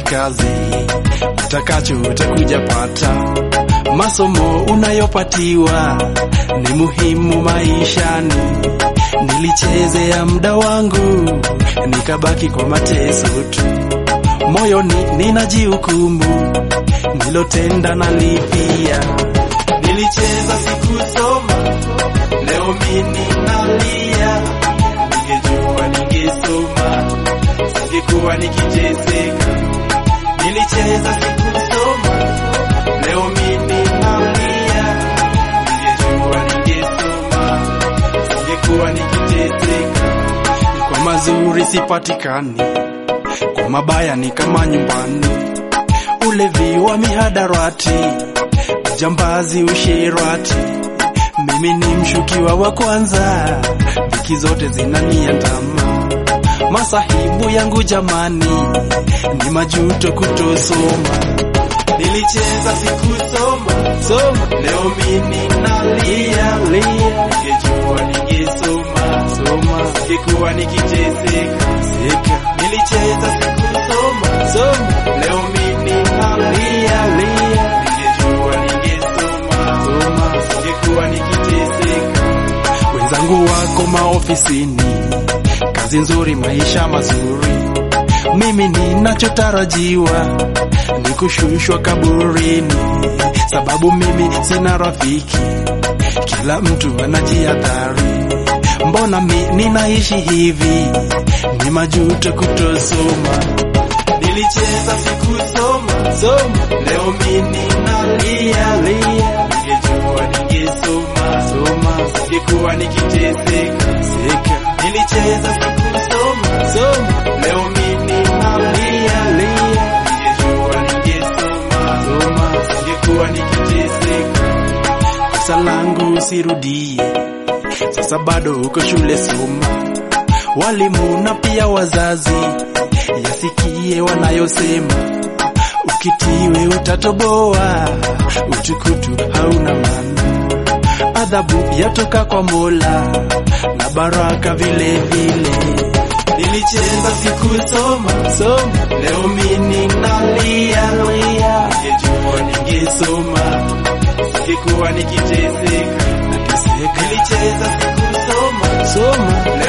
kazi, utakacho utakuja pata. Masomo unayopatiwa ni muhimu maishani. Nilichezea muda wangu nikabaki kwa mateso tu, moyoni ninajihukumu, nilotenda nalipia. Nilicheza sikusoma, leo mimi nalia. Ningejua ningesoma, singekuwa nikiteseka. Nilicheza sikusoma, leo mimi nalia. Ningejua ningesoma, singekuwa nikiteseka. Kwa mazuri sipatikani, kwa mabaya ni kama nyumbani. Ulevi wa mihadarati, ujambazi, usherati. Mimi ni mshukiwa wa kwanza, dhiki zote zinaniandama. Masahibu yangu jamani, ni majuto kutosoma. Nilicheza sikusoma, soma. Leo mimi nalia, lia. Ningejua ningesoma, soma. Singekuwa nikiteseka, seka. Nilicheza sikusoma, soma. Leo mimi nalia, lia. Ningejua ningesoma, soma. Singekuwa nikiteseka. Wenzangu wako maofisini, kazi nzuri, maisha mazuri. Mimi ninachotarajiwa ni kushushwa kaburini, sababu mimi sina rafiki, kila mtu anajiadhari. Mbona mi ninaishi hivi? Ni majuto kutosoma. Nilicheza sikusoma, soma. Leo mimi nalia, lia. Ningejua ningesoma, soma. Singekuwa nikiteseka, seka. Nilicheza sikusoma, soma. Leo mimi nalia, lia. Ningejua ningesoma, soma. Singekuwa nikiteseka. Kosa langu usirudie, sasa bado uko shule, soma. Walimu na pia wazazi yasikie wanayosema, ukitiwe utatoboa, utukutu hauna maana. Adhabu yatoka kwa Mola na baraka vile vile. Nilicheza sikusoma, soma. Leo mimi nalia, lia. Ningejua ningesoma, singekuwa nikiteseka, nateseka. Nilicheza sikusoma, soma. Leo